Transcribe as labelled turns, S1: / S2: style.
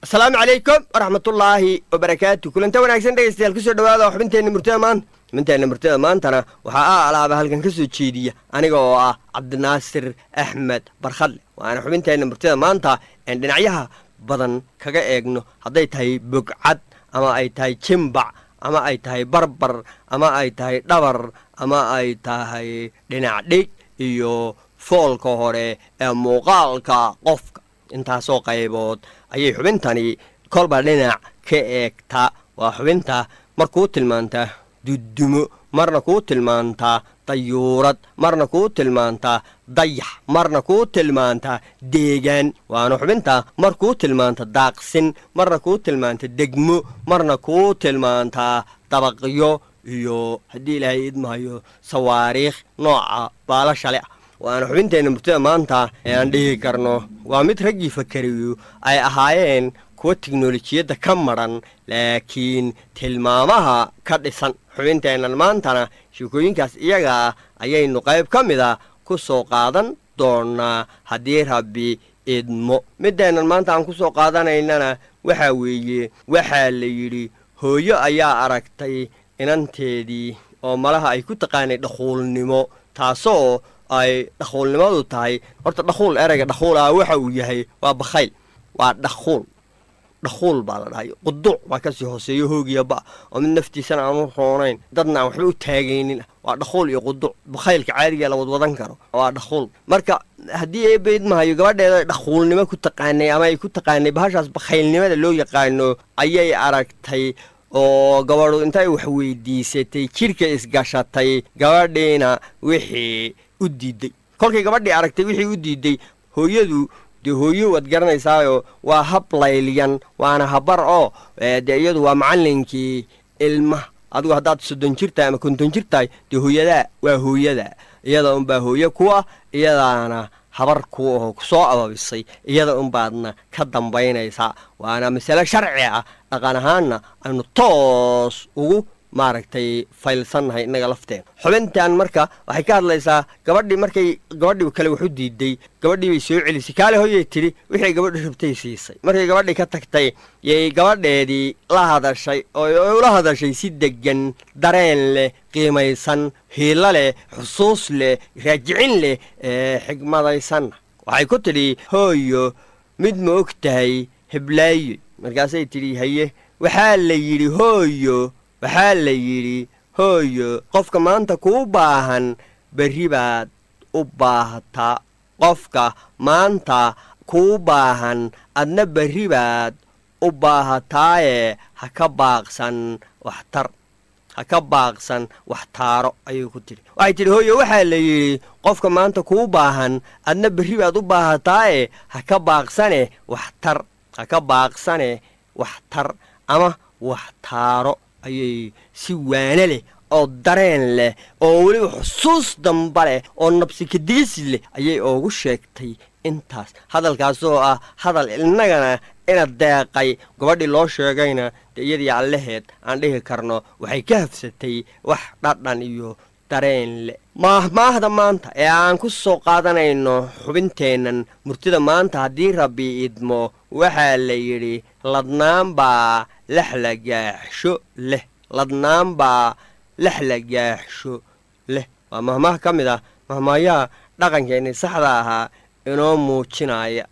S1: asalaamu calaykum waraxmatullaahi wabarakaatu kulanta wanaagsan dhegeystayaal kusoo dhawaada xubinteenna murtada maanta xubinteenna murtada maantana waxaa a alaaba halkan ka soo jeediya aniga oo ah cabdinaasir axmed barkhadle waana xubinteenna murtada maanta een dhinacyaha badan kaga eegno hadday tahay bogcad ama ay tahay jimbac ama ay tahay barbar ama ay tahay dhabar ama ay tahay dhinac dhig iyo foolka hore ee muuqaalka qofka intaasoo qaybood ayay xubintani kolba dhinac ka eegtaa waa xubinta mar kuu tilmaantaa dudumo marna kuu tilmaantaa dayuurad marna kuu tilmaantaa dayax marna kuu tilmaantaa deegaan waana xubinta mar kuu tilmaanta daaqsin marna kuu tilmaanta degmo marna kuu tilmaantaa dabaqyo iyo haddii ilaahay idmahayo sawaariikh nooca baalashale ah waana xubinteenna murtada maanta ee aan dhihi karno waa mid raggii fakariyu ay ahaayeen kuwa tiknolojiyadda ka madran laakiin tilmaamaha ka dhisan xubinteennan maantana sheekooyinkaas iyaga ah ayaynu qayb ka mida ku soo qaadan doonaa haddii rabbi idmo middeennan maanta aan ku soo qaadanaynana waxaa weeye waxaa la yidhi hooyo ayaa aragtay inanteedii oo malaha ay ku taqaanay dhakhuulnimo taasoo ay dhakhuulnimadu tahay horta dhakhuul ereyga dhakhuul ah waxa uu yahay waa bakhayl waa dhakhuul dhakhuul baa la dhahay quduuc baa kasii hooseeyo hoogiyaba oo mid naftiisana aanu roonayn dadna aan waxba u taagaynin waa dhakhuul iyo quduuc bakhaylka caadiga la wadwadan karo waa dhakhuul marka haddii eebaydmahayo gabadheeda dhakhuulnimo ku taqaanay ama ay ku taqaanay bahashaas bakhaylnimada loo yaqaano ayay aragtay oo gabadhu intay wax weydiisatay jidhka isgashatay gabadhiina wixii u diiday kolkay gabadhii aragtay wixii u diiday hooyadu dee hooyo waad garanaysaayo waa hab layliyan waana habar oo dee iyadu waa macallinkii ilmaha adigu haddaad soddon jir tahay ama konton jir tahay dee hooyadaa waa hooyada iyada unbaa hooye ku ah iyadaana habar ku aho kusoo ababisay iyada unbaadna ka dambaynaysaa waana masale sharci ah dhaqan ahaanna aynu toos ugu maaragtay faylsannahay innaga lafteena xubintan marka waxay ka hadlaysaa gabadhii markay gabadhii kale wax u diiday gabadhii bay soo celisay kaale hoyay tidhi wixii gabadhi rabtay siisay markay gabadhii ka tagtay yay gabadheedii la hadashay oo ula hadashay si deggan dareen leh qiimaysan hiilo leh xusuus leh raajicin leh ee xigmadaysanna waxay ku tidhi hooyo mid ma og tahay heblaayo markaasay tidhi haye waxaa la yidhi hooyo waxaa la yidhi hooyo qofka maanta kuu baahan berri baad u baahataa qofka maanta kuu baahan adna berri baad u baahataaye ha ka baaqsan waxtar ha ka baaqsan wax taaro ayuu ku tidhi waxay tidhi hooyo waxaa la yidhi qofka maanta kuu baahan adna berri baad u baahataaye ha ka baaqsane waxtar ha ka baaqsane waxtar ama wax taaro ayay si waane leh oo dareen leh oo weliba xusuus damba leh oo nabsikadiisi leh ayay oogu sheegtay intaas hadalkaasoo ah hadal innagana ina deeqay gabadhii loo sheegayna dee iyadii allaheed aan dhihi karno waxay ka hafsatay wax dhadhan iyo dareen leh maahmaahda maanta ee aan ku soo qaadanayno xubinteennan murtida maanta haddii rabbi idmo waxaa la yidhi ladnaanbaa laxlagaaxsho leh ladnaanbaa laxlagaaxsho leh waa mahmaah ka mid ah mahmaayaha dhaqankeenni saxda ahaa inoo muujinaya